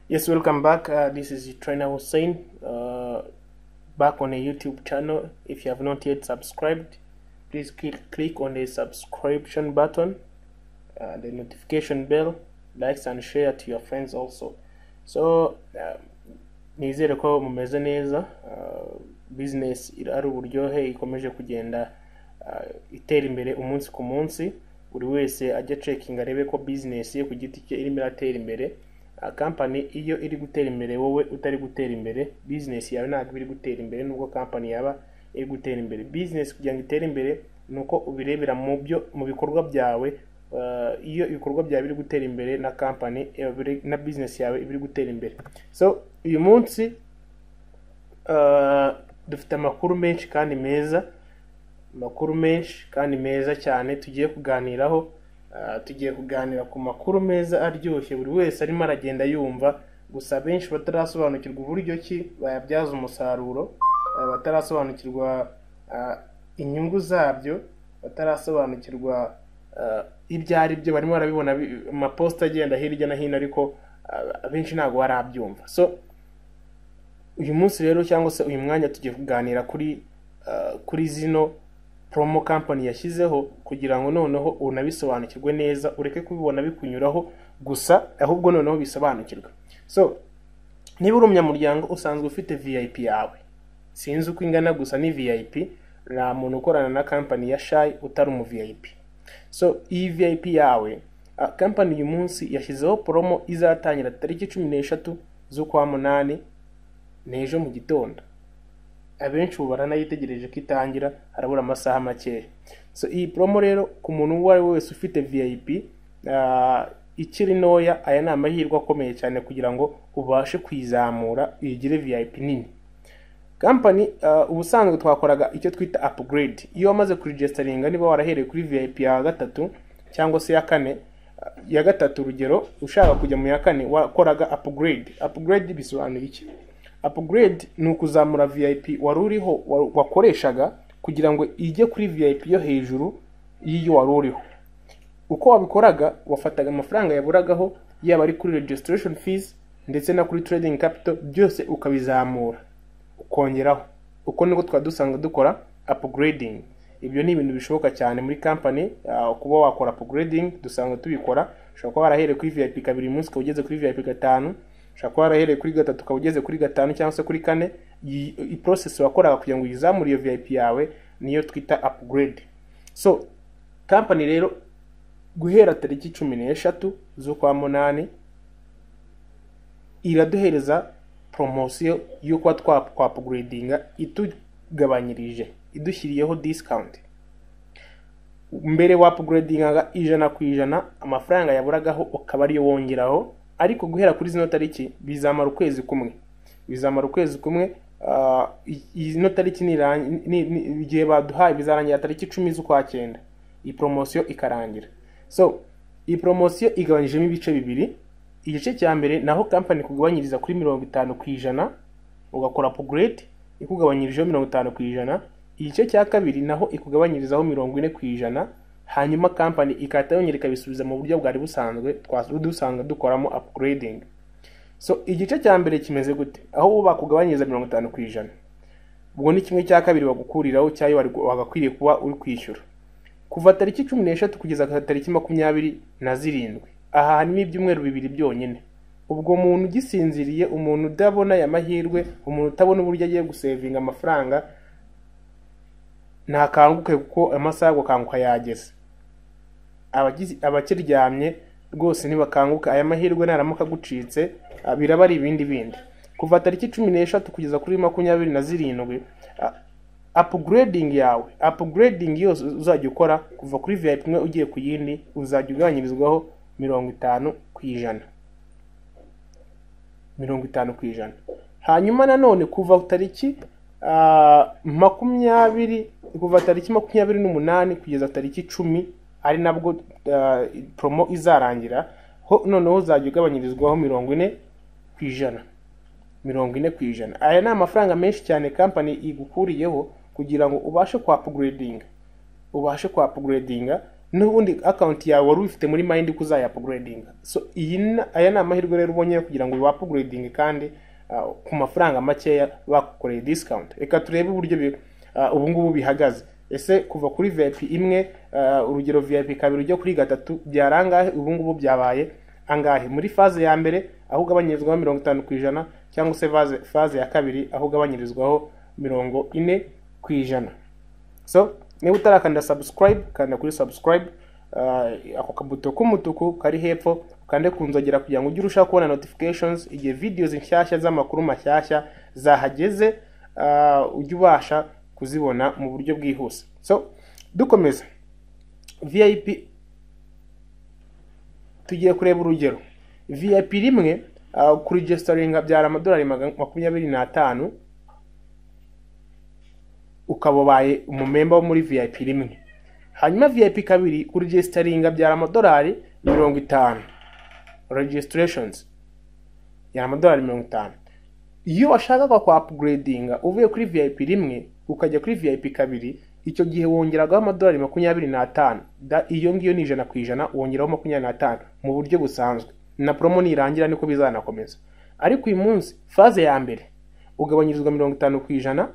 Yes, welcome back. Uh, this is Trainer Hussein uh, back on a YouTube channel. If you have not yet subscribed, please click, click on the subscription button, uh, the notification bell, likes and share to your friends also. So uh, nizere ko mumeze neza uh, business iri- ari uburyohe ikomeje kugenda uh, itera imbere umunsi ku munsi buri wese ajya cekinga arebe ko business ye ku giti cye irimo iratera imbere uh, company iyo iri gutera imbere wowe utari gutera imbere business yawe ntabwo iri gutera imbere nubwo company yaba iri gutera imbere business kugira ngo itere imbere ni uko ubirebera mu byo mu bikorwa byawe uh, iyo ibikorwa byawe biri gutera imbere na company iba biri- na business yawe iba iri gutera imbere so uyu munsi uh, dufite amakuru menshi kandi meza amakuru menshi kandi meza cyane tugiye kuganiraho Ah, tugiye kuganira ku makuru meza aryoshye buri wese arimo aragenda yumva gusa benshi batarasobanukirwa uburyo ki bayabyaza umusaruro ah, batarasobanukirwa ah, inyungu zabyo batarasobanukirwa ah, ibyo ari byo barimo barabibona bi- amaposita agenda hirya no hino ariko ah, abenshi ntabwo barabyumva so uyu munsi rero cyangwa se uyu mwanya tugiye kuganira kuri uh, kuri zino promo company yashyizeho kugira ngo noneho unabisobanukirwe neza ureke kubibona bikunyuraho gusa ahubwo noneho bisobanukirwe so niba uri umunyamuryango usanzwe ufite vip yawe sinzi uko ingana gusa ni vip nta muntu ukorana na company ya shayi utari umu vip so iyi vip yawe uh, company uyu munsi yashyizeho promo izatangira tariki cumi n'eshatu z'ukwa munani ni ejo mu gitondo abenshi ubu baranayitegereje ko itangira harabura amasaha makeya so iyi promo rero ku muntu uwo ari we wese ufite vip ah, ikiri ntoya aya ni amahirwe akomeye cyane kugira ngo ubashe kuyizamura uyigire vip nini kampani ubusanzwe twakoraga icyo twita upgrade iyo wamaze kuregisitaringa niba warahereye kuri vip ya gatatu cyangwa se ya kane ah, ya gatatu urugero ushaka kujya mu ya kane wakoraga upgrade upgrade bisobanuye iki upgrade ni ukuzamura vip wari uriho wa- wakoreshaga kugira ngo ijye kuri vip yo hejuru y'iyo wari uriho uko wabikoraga wafataga amafaranga yaburagaho yaba ari kuri registration fees ndetse na kuri trading capital byose ukabizamura ukongeraho uko niko twari dusanga dukora upgrading ibyo ni ibintu bishoboka cyane muri company ah, kuba wakora upgrading dusanga tubikora ushobora kuba warahereye kuri vip kabiri uyu munsi ukaba ugeze kuri vip gatanu ushobora kuba warahereye kuri gatatu ukaba ugeze kuri gatanu cyangwa se kuri kane iyi iyi process wakoraga kugira ngo uyizamure iyo vip yawe niyo twita upgrade so company rero guhera tariki cumi n'eshatu z'ukwa munani iraduhereza poromosiyo yo kuba twakwapuguredinga itugabanyirije idushyiriyeho disikawunti mbere wapuguredingaga ijana ku ijana amafaranga yaburagaho ukaba ariyo wongeraho ariko guhera kuri zino tariki bizamara ukwezi kumwe bizamara ukwezi kumwe ah, i- ino tariki nirang- ni- ni- igihe baduhaye bizarangira tariki icumi z'ukwa cyenda iyi poromosiyo ikarangira so iyi poromosiyo igabanyijemo ibice bibiri igice cya mbere naho kampani kugabanyiriza kuri mirongo itanu ku ijana ugakora upgrade ikugabanyirijeho mirongo itanu ku ijana igice cya kabiri naho ikugabanyirizaho mirongo ine ku ijana hanyuma kampani ikahita yongera ikabisubiza mu buryo bwari busanzwe twari dusanga dukoramo upgrading so igice cya mbere kimeze gute aho bo bakugabanyiriza mirongo itanu ku ijana ubwo ni kimwe cya kabiri bagukuriraho cyayo wari- wagakwiriye kuba uri kwishyura kuva tariki cumi n'eshatu kugeza tariki makumyabiri na zirindwi aha harimo ibyumweru bibiri byonyine ubwo muntu ugisinziriye umuntu udabona aya mahirwe umuntu utabona uburyo agiye gusevinga amafaranga ntakanguke kuko amasaha yo gukanguka yageze abagizi- abakiryamye rwose ntibakanguka aya mahirwe naramuka agucitse ah, biraba ari ibindi bindi kuva tariki cumi n'eshatu kugeza kuri makumyabiri na zirindwi ah, upgrading yawe upgrading yose uzajya ukora kuva kuri vip imwe ugiye ku yindi uzajya ugabanyirizwaho mirongo itanu ku ijana mirongo itanu ku ijana hanyuma nanone kuva tariki ah, makumyabiri kuva tariki makumyabiri n'umunani kugeza tariki icumi ari nabwo ah, promo izarangira ho noneho uzajya ugabanyirizwaho mirongo ine ku ijana mirongo ine ku ijana aya ni amafaranga menshi cyane kampani igukuriyeho kugira ngo ubashe kwa upgrading ubashe kwa upgrading n'ubundi akawunti yawe wari uyifite muri mayindi ko uzayapuguredinga so iyi ni- aya ni amahirwe rero ubonye yo kugira ngo wapuguredinge kandi ah, ku mafaranga makeya bakukoreye disikawunti reka turebe uburyo bi- ah, ubu ngubu bihagaze ese kuva kuri vip imwe ah, urugero vip kabiri ujya kuri gatatu byarangahe ubu ngubu byabaye angahe muri faze ya mbere aho ugabanyirizwaho mirongo itanu ku ijana cyangwa se faze, faze ya kabiri aho ugabanyirizwaho mirongo ine ku ijana so niba utarakanda subscribe kanda kuri subscribe uh, ako kabuto k'umutuku kari hepfo ukande ku nzogera kugira ngo ujye urushaho kubona notifications igihe videos nshyashya z'amakuru mashyashya zahageze uh, ujye ubasha kuzibona mu buryo bwihuse so dukomeza vip tugiye kureba urugero vip rimwe uh, kuri gestoringa byara amadolari magana- makumyabiri n'atanu ukaba ubaye umumemba wo muri vip rimwe hanyuma vip kabiri kuregisitaringa byara amadolari mirongo itanu regisitirations byara amadolari mirongo itanu iyo washakaga kwa apuguredinga uvuye kuri vip rimwe ukajya kuri vip kabiri icyo gihe wongeragaho amadolari makumyabiri n'atanu Da- iyo ngiyo ni ijana ku ijana wongeraho makumyabiri n'atanu mu buryo busanzwe na promo nirangira niko bizanakomeza ariko uyu munsi faze ya mbere ugabanyirizwa mirongo itanu ku ijana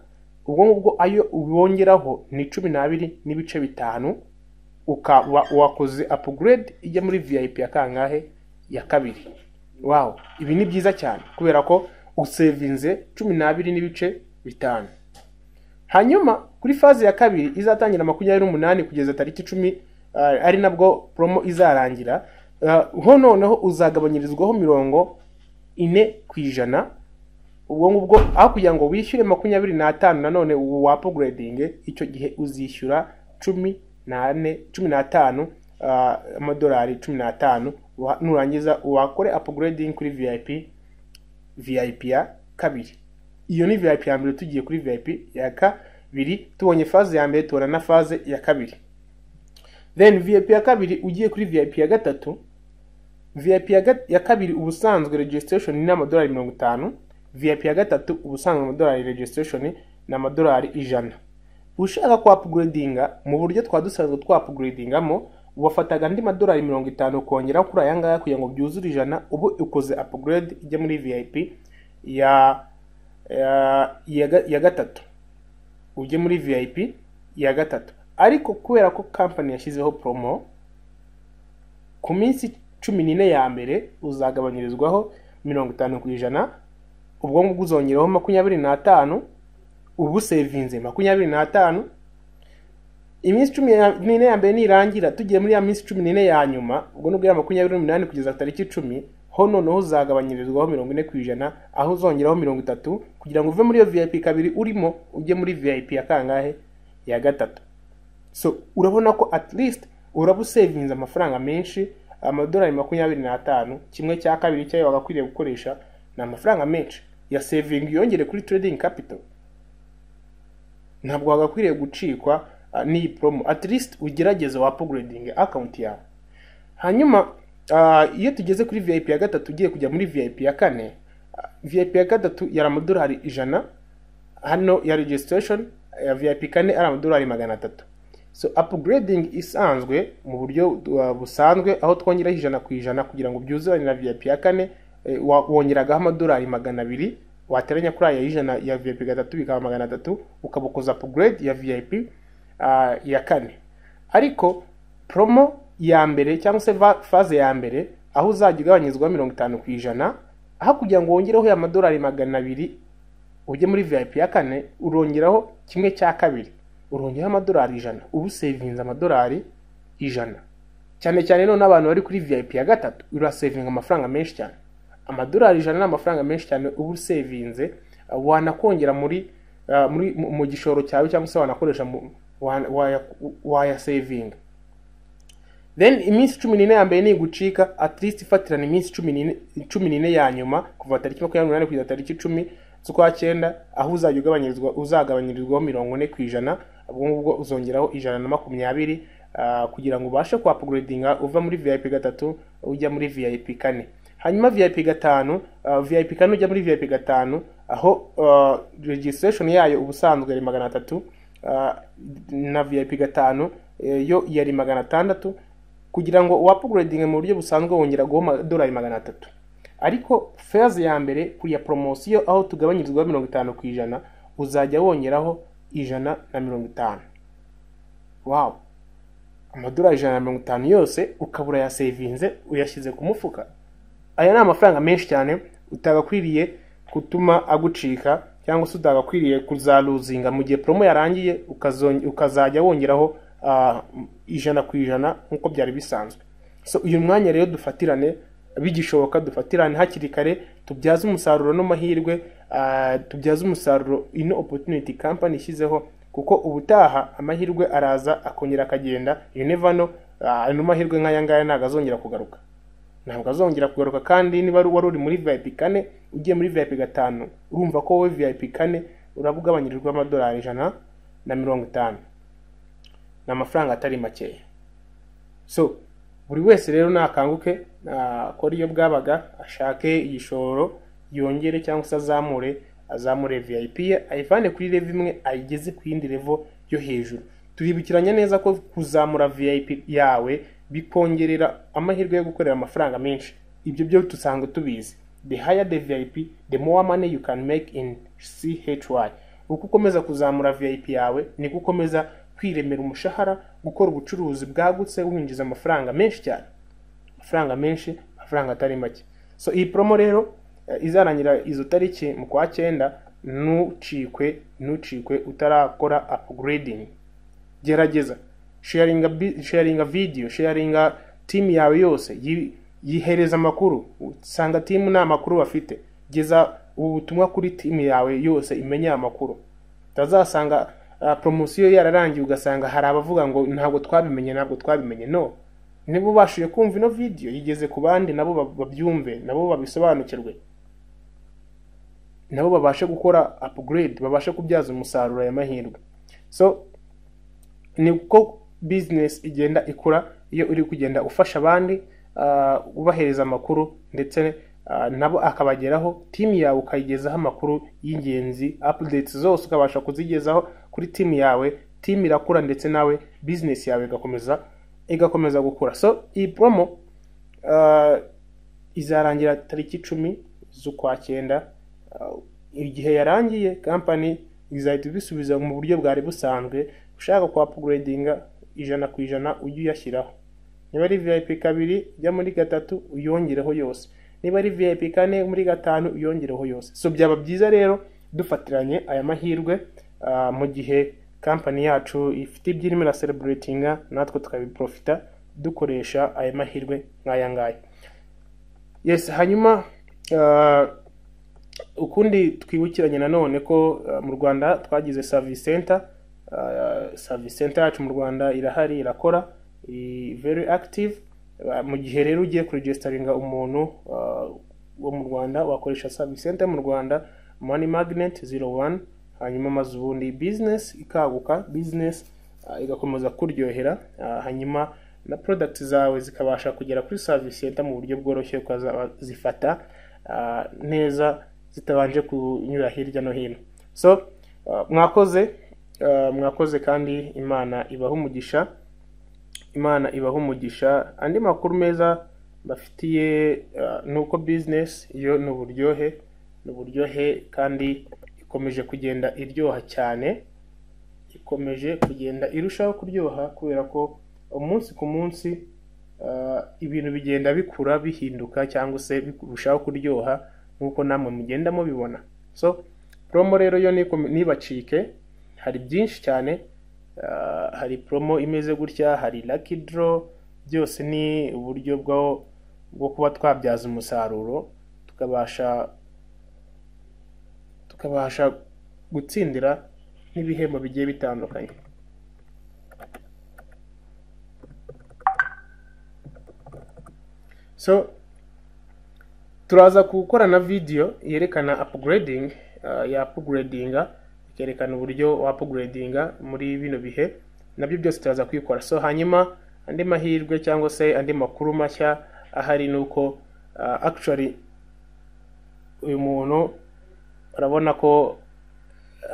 ubwo ngubwo ayo ubongeraho ni cumi n'abiri n'ibice bitanu ukaba wakoze apugrade ijya muri vip ya kangahe ya kabiri wow ibi ni byiza cyane kubera ko usevinze cumi n'abiri n'ibice bitanu hanyuma kuri faze ya kabiri izatangira makumyabiri n'umunani kugeza tariki icumi ah, ari nabwo promo izarangira Ah, ho noneho uzagabanyirizwaho mirongo ine ku ijana ubwo ngubwo aho kugira ngo wishyure makumyabiri n'atanu nanone wapuguredinge icyo gihe uzishyura cumi n'ane cumi n'atanu ah, amadolari cumi n'atanu wa- nurangiza wakore apuguredingi kuri vip vip ya kabiri iyo ni vip ya mbere tugiye kuri vip ya kabiri tubonye faze ya mbere tubona na faze ya kabiri then vip ya kabiri ugiye kuri vip ya gatatu vip ya, gat- ya kabiri ubusanzwe registration ni amadolari mirongo itanu vip ya gatatu ubusanzwe amadolari registration ni amadolari ijana ushaka kwa upgradinga mu buryo twa dusanzwe twa upgradingamo wafataga andi madolari mirongo itanu ukongeraho kuri aya ngaya kugira ngo byuzure ijana ubu ukoze upgrade ijya muri vip ya ya, ya, ga- ya gatatu ujye muri vip ya gatatu ariko kubera ko kampani yashyizeho promo ku minsi cumi n'ine ya mbere uzagabanyirizwaho mirongo itanu ku ijana ubwo ngubwo uzongeraho makumyabiri n'atanu ubu sevinze makumyabiri n'atanu iminsi cumi ya- n'ine ya mbere nirangira tugiye muri ya minsi cumi n'ine ya nyuma ubwo nubwo era makumyabiri n'umunani kugeza tariki icumi ho noneho uzagabanyirizwaho mirongo ine ku ijana aho uzongeraho mirongo itatu kugira ngo uve muri iyo vip kabiri urimo ujye muri vip ya kangahe ya gatatu so urabona ko at least uraba usevinze amafaranga menshi amadolari makumyabiri n'atanu kimwe cya kabiri cyayo wagakwiriye gukoresha ni amafaranga menshi ya sevingi yongere kuri trading capital ntabwo wagakwiriye gucikwa ah, n'iyi promo at least ugerageze wa upgrading account yawe hanyuma ah, iyo tugeze kuri vip ya gatatu ugiye kujya muri vip ya kane ah, vip ya gatatu yari amadolari ijana hano ya registration ya vip kane ari amadolari magana atatu so upgrading isanzwe mu buryo uh, busanzwe aho twongeraho ijana ku ijana kugira ngo byuzurane na vip ya kane eh, wa- wongeragaho amadolari magana abiri wateranya kuri aya y'ijana ya vip gatatu bikaba magana atatu ukaba ukoza upgrade ya vip ah, ya kane ariko promo ya mbere cyangwa se va- faze ya mbere aho uzajya ugabanyirizwaho mirongo itanu ku ijana aho kugira ngo wongereho ya madolari magana abiri ujye muri vip ya kane urongeraho kimwe cya kabiri urongeraho amadolari ijana ubu sevinze amadolari ijana cyane cyane none abantu bari kuri vip ya gatatu urasevinga amafaranga menshi cyane amadolari ijana ni amafaranga menshi cyane uba usevinze uh, wanakongera muri uh, muri mu- mu gishoro cyawe cyangwa se wanakoresha mu- wana- waya- wayasevinga then iminsi cumi n'ine ya mbere nigucika at least ifatirana iminsi cumi n'ine cumi n'ine ya nyuma kuva tariki makumyabiri n'umunani kugeza tariki icumi z'ukwa cyenda aho uzajya ugabanyirizwa uzagabanyirizwaho mirongo ine ku ijana ubwo ngubwo uzongeraho ijana na makumyabiri ah, kugira ngo ubashe kuhapuguredinga uva muri vip gatatu ujya muri vip kane hanyuma vip gatanu ah, vip kane ujya muri vip gatanu aho ah, registration yayo ubusanzwe ari magana atatu ah, na vip gatanu eh, yo yari magana atandatu kugira ngo uwapuguredinge mu buryo busanzwe wongera guha amadolari magana atatu ariko feza ya mbere ku ya poromosiyo aho tugabanyirizwa mirongo itanu ku ijana uzajya wongeraho ijana na mirongo itanu wawu amadolari ijana na mirongo itanu yose ukaba urayasevinze uyashyize ku mufuka aya ni amafaranga menshi cyane utagakwiriye gutuma agucika cyangwa se utagakwiriye kuzaruzinga mu gihe promo yarangiye ukazon- ukazajya wongeraho ah, ijana ku ijana nk'uko byari bisanzwe so uyu mwanya rero dufatirane bigishoboka dufatirane hakiri kare tubyaze umusaruro n'amahirwe ah, tubyaze umusaruro ino opportunity company ishyizeho kuko ubutaha amahirwe araza akongera akagenda you never know ah, ano mahirwe nk'aya ngaya ntabwo azongera kugaruka ntabwo azongera kugaruka kandi niba wari wari uri muri vip kane ugiye muri vip gatanu urumva ko wowe vip kane uraba ugabanyirijwe amadolari ijana na mirongo itanu ni amafaranga atari makeya so buri wese rero nakanguke akore iyo bwabaga ashake igishoro yongere cyangwa se azamure azamure vip ye ayivane kuri level imwe ayigeze ku yindi level yo hejuru turibukiranya neza ko kuzamura vip yawe bikongerera amahirwe yo gukorera amafaranga menshi ibyo byo dusanga tubizi the higher the vip the more money you can make in chy uko ukomeza kuzamura vip yawe niko ukomeza kwiremera umushahara gukora ubucuruzi bwagutse winjiza amafaranga menshi cyane amafaranga menshi amafaranga atari make so iyi promo rero eh, izarangira izo tariki mu kwa cyenda ntucikwe ntucikwe utarakora upgrading gerageza sharinga bi- sharinga video sharinga timu yawe yose yi- yihereza amakuru usanga timu nta makuru bafite geza ubu butumwa kuri timu yawe yose imenye aya makuru utazasanga uh, promosiyo yararangiye ugasanga hari abavuga ngo ntabwo twabimenye ntabwo twabimenye no niba ubashije kumva ino video yigeze ku bandi nabo bab- babyumve nabo babisobanukirwe nabo babashe gukora upgrade babashe kubyaza umusaruro aya mahirwe so ni uko business igenda ikura iyo uri kugenda ufasha abandi ah, ubahereza amakuru ndetse ah, nabo akabageraho timu yawe ukayigezaho amakuru y'ingenzi updates zose ukabasha kuzigezaho kuri timu yawe timu irakura ndetse nawe business yawe igakomeza igakomeza gukura so iyi promo ah, izarangira tariki icumi z'ukwa cyenda Uh, igihe yarangiye kampani izahita ibisubiza mu buryo bwari busanzwe ushaka kwa apuguredinga ijana ku ijana ujye uyashyiraho niba ari vip kabiri jya muri gatatu uyongereho yose niba ari vip kane muri gatanu uyongereho yose so byaba byiza rero dufatiranye aya mahirwe uh, mu gihe kampani yacu ifite ibyo irimo irasereburetinga natwe tukabiprofita dukoresha aya mahirwe nk'aya ngaya yes hanyuma uh, ukundi twibukiranye nanone ko uh, mu rwanda twagize service center Uh, service center yacu mu rwanda irahari irakora i very active Uh, mu gihe rero ugiye kuregisitaringa umuntu uh, wo mu rwanda wakoresha service center mu rwanda money magnet 01 hanyuma maze ubundi business ikaguka business uh, igakomeza kuryohera Uh, hanyuma na product zawe zikabasha kugera kuri service center mu buryo bworoshye ukazifata neza zitabanje kunyura hirya no hino so uh, mwakoze uh, mwakoze kandi imana ibaha umugisha imana ibaha umugisha andi makuru meza bafitiye uh, ni uko business yo ni uburyohe ni uburyohe kandi ikomeje kugenda iryoha cyane ikomeje kugenda irushaho kuryoha kubera ko umunsi ku munsi ah, ibintu bigenda bikura bihinduka cyangwa se birushaho kuryoha nk'uko namwe mugenda mubibona so promo rero yo niko- ntibacike hari byinshi cyane ah, hari promo imeze gutya hari lucky draw byose ni uburyo bwo bwo kuba twabyaza umusaruro tukabasha tukabasha gutsindira n'ibihembo bigiye bitandukanye so turaza gukora na video yerekana upgrading uh, ya upgradinga ikerekana uburyo wa upgradinga muri bino bihe nabyo byose turaza kwikora so hanyuma andi mahirwe cyangwa se andi makuru mashya ahari ni uko uh, actually uyu muntu urabona ko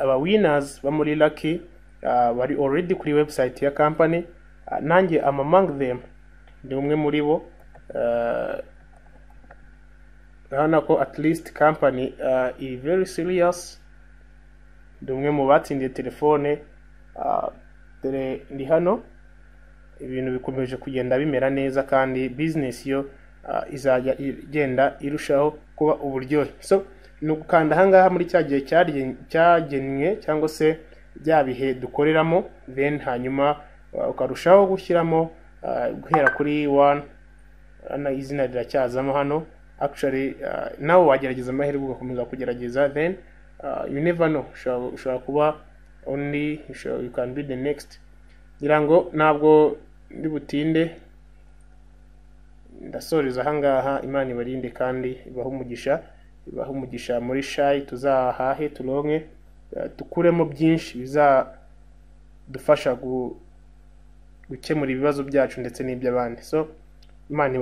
aba winners bo muri lucky uh, bari already kuri website ya company Ah, nanjye amamanga them ni umwe muri bo Ah, urabona ko at least company ah, iri very serious ni umwe mu batsindiye telefone Ah, dore ndi hano ibintu bikomeje kugenda bimera neza kandi business yo ah, izajya igenda irushaho kuba uburyohe so ni ugukanda ahangaha muri cya gihe cyarye- cyagenwe cyangwa se bya bihe dukoreramo then hanyuma ah, ukarushaho gushyiramo ah, guhera kuri one Urabona izina riracyazamo hano actually ah, nawe wagerageza amahirwe ugakomeza kugerageza then ah, you never know ushobora ushobora kuba only ushobora- you can be the next ngira ngo ntabwo ndi butinde ndasoreza ahangaha imana ibarinde kandi ibahe umugisha ibahe umugisha muri shayi tuzahahe turonke eh, dukuremo byinshi bizadufasha gu- gukemura ibibazo byacu ndetse n'iby'abandi so imana ibarinde